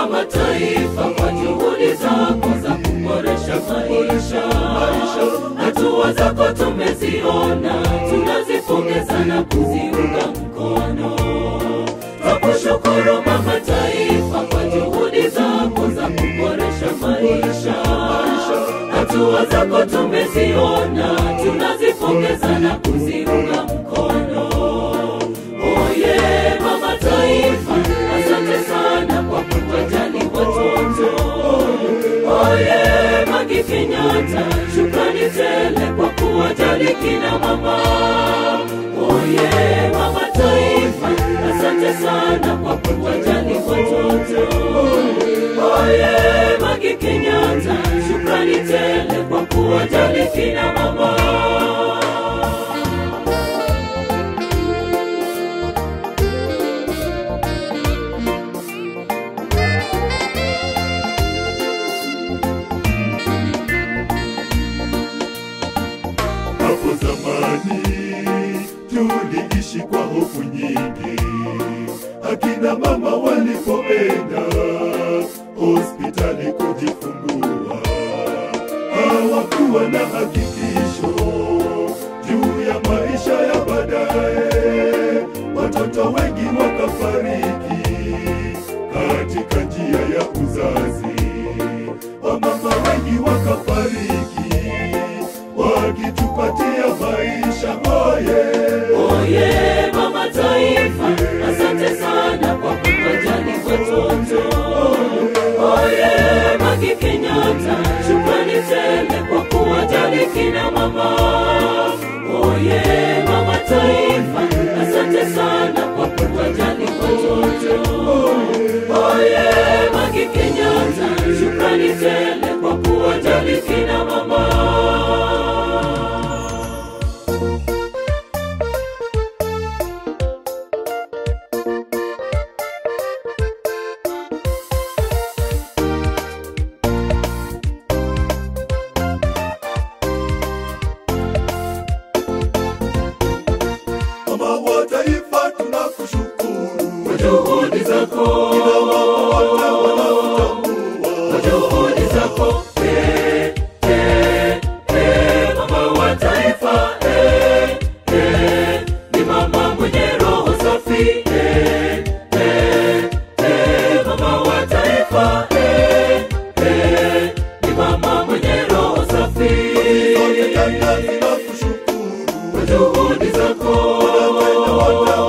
wa mataifa kwa juhudi zako za kuboresha maisha. Hatua zako tumeziona, tunazipongeza na kuziunga mkono. Twakushukuru Mama Taifa kwa juhudi zako za kuboresha maisha. Hatua zako tumeziona, tunazipongeza na kuziunga mkono. Oye Mama Taifa, asante sana kwa kuwajali watoto. Oye Magi Kenyatta, shukrani tele kwa kuwajali kina mama. Oye Mama Taifa, asante sana kwa kuwajali watoto. Oye Magi Kenyatta, shukrani tele kwa kuwajali kina mama. Hapo zamani tuliishi kwa hofu nyingi, akina mama walipoenda hospitali kujifungua, hawakuwa na hakikisho juu ya maisha ya baadaye. Watoto wengi wakafariki katika njia ya uzazi, wamama wengi wakafariki wakitupatia maisha oye Oye Mama Taifa, asante sana kwa kuwajali watoto. Oye Magi Kenyatta, shukrani tele kwa kuwajali kina mama. Oye Mama Taifa, asante sana kwa kuwajali watoto. Oye Magi Kenyatta, shukrani tele kwa kuwajali kina mama. mama wa taifa tunakushukuru Kwa juhudi zako, wote wanaotambua kwa juhudi zako, eh, eh, eh, mama wa taifa, eh, eh, ni mama mwenye roho safi, eh, eh, eh, mama wa taifa, eh, eh, ni mama mwenye roho safi. Sote Kenya tunakushukuru Kwa juhudi zako, wote